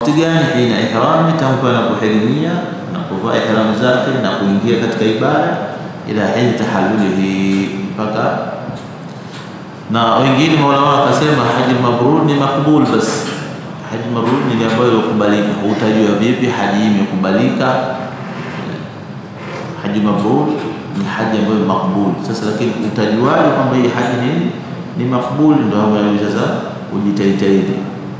wakati gani? Hina ihrami, tangu anapohirimia na kuvaa ihramu zake na kuingia katika ibada, ila hini tahallulihi, mpaka na wengine maulama wakasema haji mabrur ni makbul basi haji mabrur ni ile ambayo ilikubalika. Utajua vipi haji hii imekubalika? Haji mabrur ni haji ambayo makbul. Sasa lakini utajuaje kwamba hii haji nini ni makbul? Ndio hapo sasa ujitahidi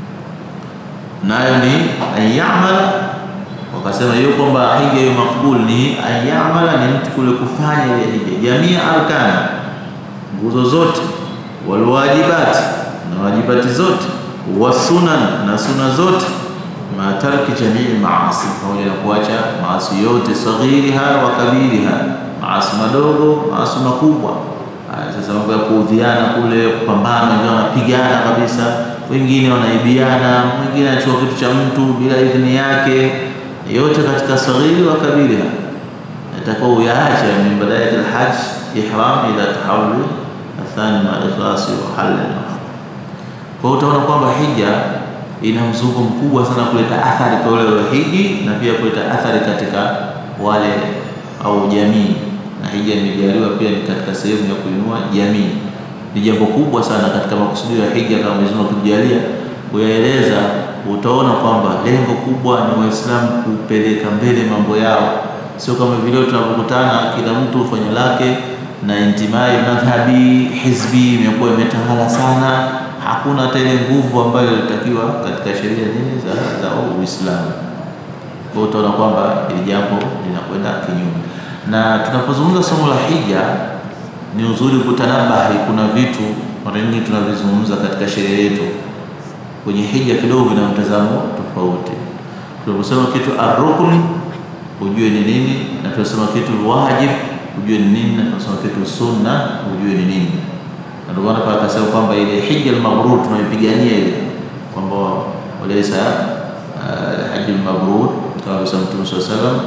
nayo ni ayamala. Wakasema hiyo kwamba hija hiyo makbul ni ayamala, ni mtu kule kufanya ile hija, jamii arkani, nguzo zote, walwajibati na wajibati zote wasunan na suna zote, matarki jamii maasi, pamoja na kuacha maasi yote, saghiriha wa kabiriha, maasi madogo, maasi makubwa. Sasa mambo ya kuudhiana kule, kupambana, wengine wanapigana kabisa, wengine wanaibiana, mwingine anachukua kitu cha mtu bila idhini yake, yote katika saghiri wa kabiriha, atakuwa uyaache min badayat alhajj ihram ila tahawul athani ma ikhlasi wa halal kwa hiyo utaona kwamba hija ina mzunguko mkubwa sana kuleta athari kwa wale waliohiji na pia kuleta athari katika wale au jamii, na hija imejaliwa pia ni katika sehemu ya kuinua jamii. Ni jambo kubwa sana katika makusudio ya hija, kama Mwenyezi Mungu akijalia kuyaeleza, utaona kwamba lengo kubwa ni Waislamu kupeleka mbele mambo yao, sio kama vile tunapokutana kila mtu ufanya lake na intimai madhhabi hizbi imekuwa imetawala sana hakuna hata ile nguvu ambayo ilitakiwa katika sheria nini za, za Uislamu. Kwa hiyo utaona kwamba ili jambo linakwenda kinyume, na tunapozungumza somo la hija ni uzuri kutanabahi. Kuna vitu mara nyingi tunavizungumza katika sheria yetu kwenye hija kidogo vina mtazamo tofauti. Tunaposema kitu arrukn ujue ni nini, na tunasema kitu wajib ujue ni nini, na tunasema kitu sunna ujue ni nini ndio maana pale akasema kwamba ile hija al-mabrur tunaipigania ile kwamba walaysa hajj al-mabrur kama alisema Mtume swalla sallam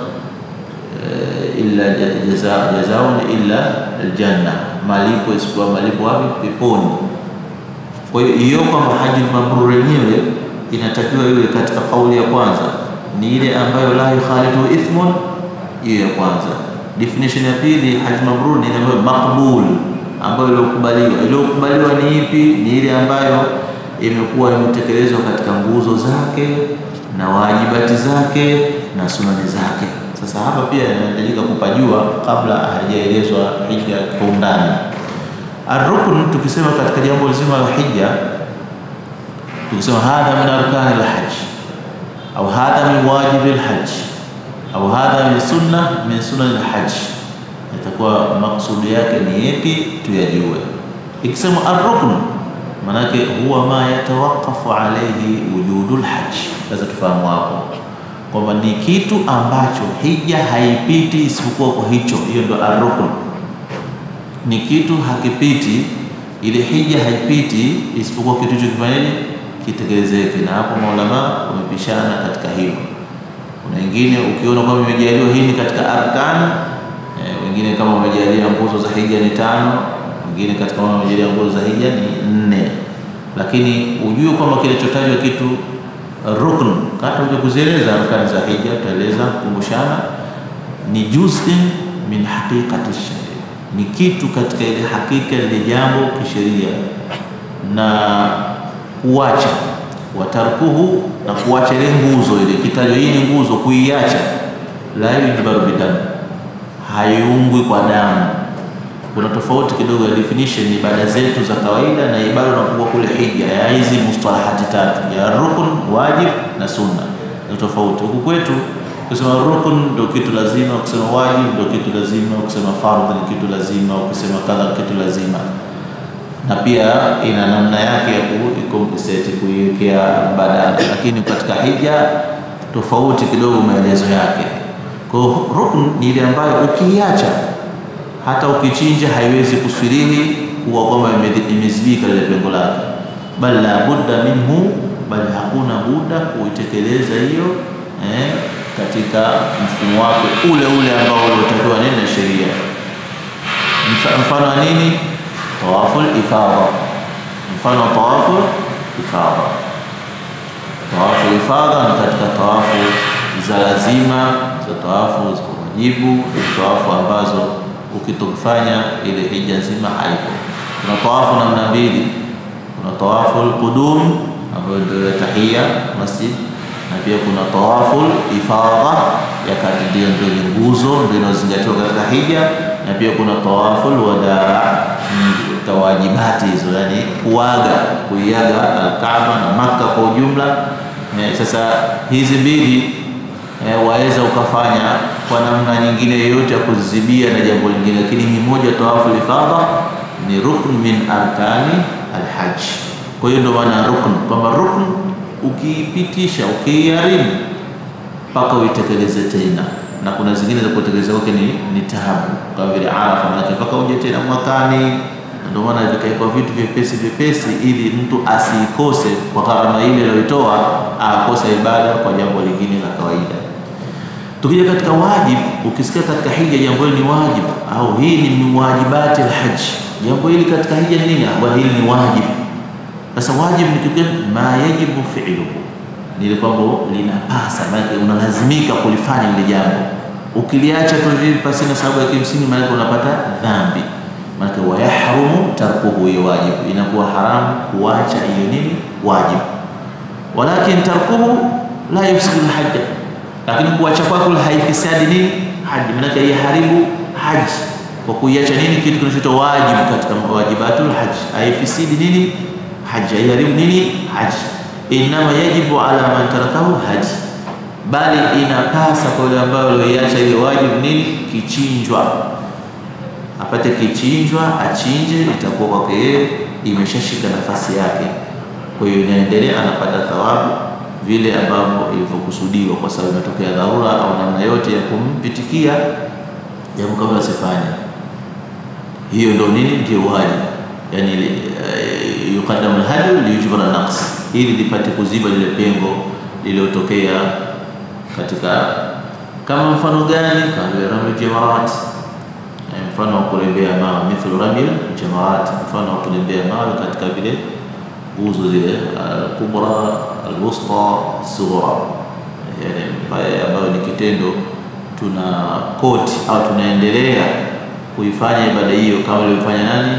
illa jazaa jazaun illa al-janna, malipo isipokuwa malipo wapi? Peponi. Kwa hiyo hiyo kwamba hajj al-mabrur yenyewe inatakiwa iwe katika kauli ya kwanza ni ile ambayo la yukhalitu ithmun, hiyo ya kwanza. Definition ya pili hajj mabrur ni ile ambayo maqbul ambayo iliyokubaliwa. Iliyokubaliwa ni ipi? Ni ile ambayo imekuwa imetekelezwa katika nguzo zake na wajibati zake na sunani zake. Sasa hapa pia inahitajika kupajua kabla hajaelezwa hija kwa undani. Arrukn, tukisema katika jambo zima la hija, tukisema hadha min arkani lhaj au hadha min wajibi lhaj au hadha min sunna min sunani lhaj itakuwa maksudi yake ni yepi tuyajue. Ikisema arrukn, manake huwa ma yatawaqafu alayhi wujudul hajj. Sasa tufahamu hapo kwamba ni kitu ambacho hija haipiti isipokuwa kwa hicho. Hiyo ndio arrukn, ni kitu hakipiti, ile hija haipiti isipokuwa kitu hicho kifanyaje, kitekelezeke. Na hapo maulama wamepishana katika hilo. Kuna wengine ukiona kwamba imejaliwa hii ni katika arkani wengine kama wamejalia nguzo za hija ni tano, wengine katika wao wamejalia nguzo za hija ni nne, lakini ujue kwamba kilichotajwa kitu rukn, hata uje kuzieleza arkani za hija, tutaeleza kumbushana, ni juz'in min haqiqati sharia, ni kitu katika ile hakika ile jambo kisheria, na kuacha watarkuhu, na kuacha ile nguzo ile kitajwa, hii ni nguzo, kuiacha la yujbaru bidamu haiungwi kwa damu. Kuna tofauti kidogo ya definition ibada zetu za kawaida na ibada unapokuwa kule hija, ya hizi mustalahati tatu ya rukun, wajib na sunna, ni tofauti. Huku kwetu ukisema rukun ndio kitu lazima, ukisema wajib ndio kitu lazima, ukisema fardh ni kitu lazima, ukisema kadha kitu lazima, na pia ina namna yake ya kuikompensate kuiwekea badala, lakini katika hija tofauti kidogo maelezo yake. Kwa hiyo rukn ni ile ambayo ukiiacha hata ukichinja haiwezi kuswirihi kuwa kwamba imezibika lile pengo lake, bal la budda minhu, bali hakuna buda kuitekeleza hiyo eh, katika mfumo wake ule ule ambao uliotakiwa nini na sheria. Mfano wa nini? Tawaful ifadha, mfano wa tawaful ifadha tawafu ifadha ni katika tawafu za lazima, za tawafu za wajibu, ni tawafu ambazo ukitokifanya ile hija nzima haipo. Kuna tawafu namna mbili, kuna tawafu alqudum ambayo ndio ya tahia masjid, na pia kuna tawafu ifadha ya kati, ndio ndio nguzo ndio inazingatiwa katika hija, na pia kuna tawafu wadaa wajibati hizo, yani kuaga kuiaga Alkaaba na Makka kwa ujumla. Eh, sasa hizi mbili eh, waweza ukafanya kwa namna nyingine yoyote ya kuzibia na jambo lingine, lakini ni moja tawafu ifadha ni rukn min arkani alhaj. Kwa hiyo ndio maana rukn, kwamba rukn ukiipitisha ukiiharibu mpaka uitekeleze tena, na kuna zingine za kutekeleza kwake ni, ni taabu kama vile Arafa, maanake mpaka uje tena mwakani ndio maana vikawekwa vitu vyepesi vyepesi, ili mtu asiikose kwa gharama ile aliyoitoa, akosa ibada kwa jambo lingine la kawaida. Tukija katika wajibu, ukisikia katika hija jambo hili ni wajibu au hii ni miwajibati alhaj, jambo hili katika hija ni nini? Bwana, hili ni wajibu. Sasa wajibu ni kitu gani? Ma yajibu fi'luhu, ni ile kwamba linapasa, maana unalazimika kulifanya lile jambo. Ukiliacha tu hivi pasina sababu ya kimsingi, maana unapata dhambi Maanake wayahrumu tarkuhu, hiyo wajibu inakuwa haramu kuacha hiyo nini wajibu. Walakin tarkuhu la yufsidu lhaja, lakini kuacha kwako haifisadi nini haji, maanake haiharibu haji kwa kuiacha nini kitu kinachoitwa wajibu katika wajibatul haji, haifisidi nini haji, haiharibu nini haji. Innama yajibu ala man tarakahu haji, bali inapasa kwa yule ambayo alioiacha ile wajibu nini kichinjwa apate kichinjwa, achinje, itakuwa kwake yeye imeshashika nafasi yake. Kwa hiyo inaendelea, anapata thawabu vile ambavyo ilivyokusudiwa, kwa sababu imetokea dharura au namna yote ya kumpitikia jambo kama asifanye. Hiyo ndio nini, ndio wajibu, yani uh, yukadamu alhadi liyujbara naqs, ili lipate kuziba lile pengo lililotokea katika, kama mfano gani? Kama vile ramli jamarat mfano wa kurembea mawe mithlu ramil jamarat, mfano wa kurembea mawe katika vile nguzo zile al-kubra al-wusta sughra, yani ambayo ni kitendo tuna koti au tunaendelea kuifanya ibada hiyo kama ilivyofanya nani,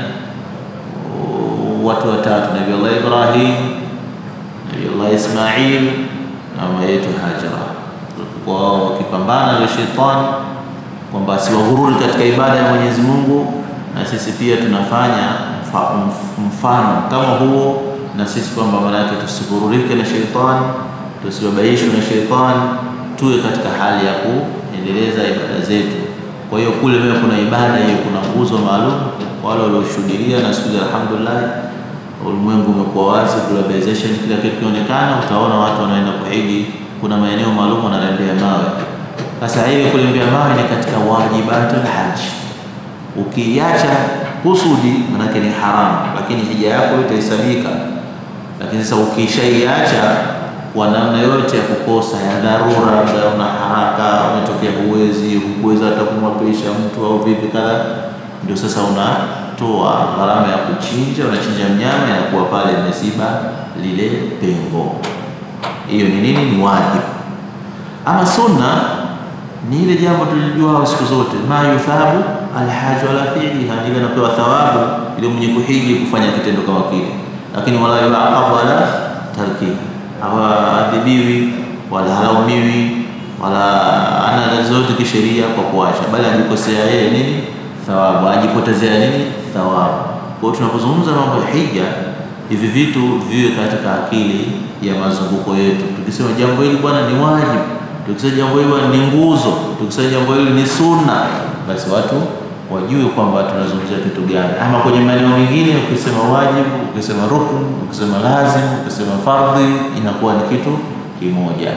watu watatu, Nabii Allah Ibrahim, Nabii Allah Ismail na mama yetu Hajara, kwa wakipambana na shetani kwamba siwahururi katika ibada ya Mwenyezi Mungu, na sisi pia tunafanya mfano kama huo, na sisi kwamba maana yake tusihururike na sheitani, tusibabaishwe na sheitani, tuwe katika hali ya kuendeleza ibada zetu. Kwa hiyo kule mbele kuna ibada hiyo, kuna nguzo maalum wale walioshuhudia, na siku alhamdulillah ulimwengu umekuwa wazi, globalization, kila kitu kinaonekana. Utaona watu wanaenda kuhiji, kuna maeneo maalum wanarembea mawe sasa ile kulembea mawe ni katika wajibatul haji. Ukiacha kusudi, manake ni haramu, lakini hija yako itahesabika. Lakini sasa ukishaiacha kwa namna yote ya kukosa ya dharura, labda una haraka, umetokea huwezi, hukuweza hata kumwapisha mtu au vipi kadha, ndio sasa unatoa gharama ya kuchinja, unachinja mnyama, inakuwa pale imesiba lile pengo. Hiyo ni nini? Ni wajibu. Ama sunna ni ile jambo tulijua siku zote, ma yuthabu alhaju ala fi'liha, ile anapewa thawabu ile mwenye kuhiji kufanya kitendo kama kile, lakini wala yuaqabu ala tarki, hawaadhibiwi wala halaumiwi wala ana zote kisheria kwa kuacha, bali ajikosea yeye nini thawabu, ajipotezea nini thawabu. Kwa hiyo tunapozungumza mambo ya hija, hivi vitu viwe katika akili ya mazunguko yetu. Tukisema jambo hili bwana ni wajibu tukisema jambo hili ni nguzo, tukisema jambo hili ni sunna, basi watu wajue kwamba tunazungumzia kitu gani. Ama kwenye maeneo mengine, ukisema wajibu, ukisema rukun, ukisema lazim, ukisema fardhi, inakuwa ni kitu kimoja.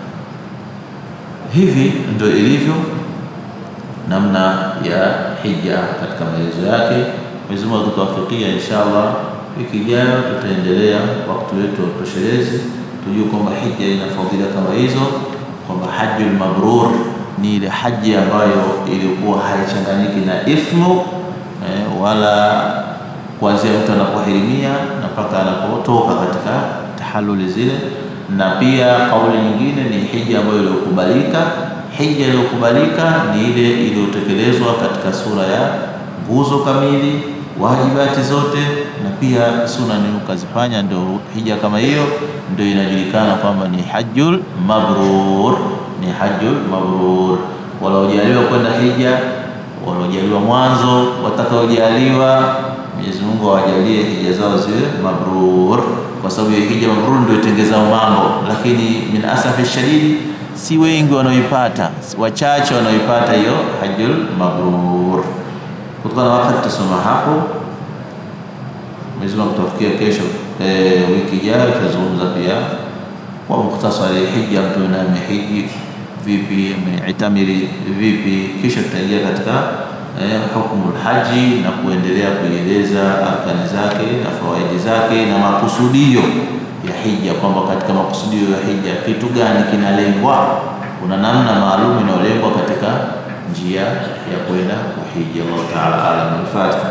Hivi ndio ilivyo namna ya hija katika maelezo yake. Mwenyezi Mungu akituwafikia, inshallah wiki ijayo tutaendelea wakati wetu wa utoshelezi, tujue kwamba hija ina fadhila kama hizo kwamba hajjul mabrur ni ile haji ambayo ilikuwa haichanganyiki na ithmu eh, wala kuanzia mtu anapohirimia na mpaka anapotoka katika tahaluli zile, na pia kauli nyingine ni hija ambayo iliyokubalika. Hija iliyokubalika ni ile iliyotekelezwa katika sura ya nguzo kamili, wajibati zote, na pia sunani ukazifanya, ndio hija kama hiyo ndio inajulikana kwamba ni hajjul mabrur, ni hajjul mabrur. Waliojaliwa kwenda hija, waliojaliwa mwanzo, watakaojaliwa Mwenyezi Mungu awajalie hija zao ziwe mabrur, kwa sababu hiyo hija mabrur ndio itengezao mambo, lakini min asafi shadidi si wengi wanaoipata, wachache wanaoipata hiyo hajjul mabrur. Kutokana na wakati tutasoma hapo. Mwenyezi Mungu tutafikia kesho, e, wiki ijayo tutazungumza pia kwa mukhtasari hija, mtu na amehiji vipi, ameitamiri vipi, kisha tutaingia katika eh, hukumu haji na kuendelea kuieleza arkani zake na fawaidi zake na makusudio ya hija, kwamba katika makusudio ya hija kitu gani kinalengwa. Kuna namna maalum inayolengwa katika njia ya kwenda kuhiji. Allah taala alam. Al-Fatiha.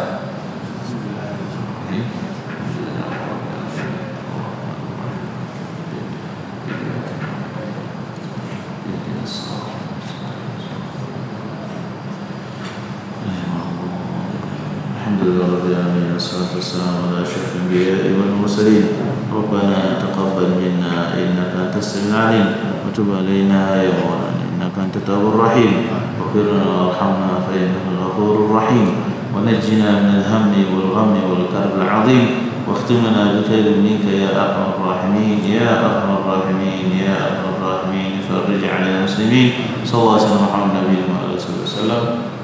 الحمد لله رب العالمين والصلاة والسلام على أشرف الأنبياء والمرسلين ربنا تقبل منا إنك أنت السميع العليم وتب علينا يا مولانا إنك أنت التواب الرحيم واغفر لنا وارحمنا فإنك الغفور الرحيم ونجنا من الهم والغم والكرب العظيم واختم لنا بخير منك يا أرحم الراحمين يا أرحم الراحمين يا أرحم الراحمين فرج على المسلمين صلى الله عليه وسلم محمد نبينا وعلى آله وسلم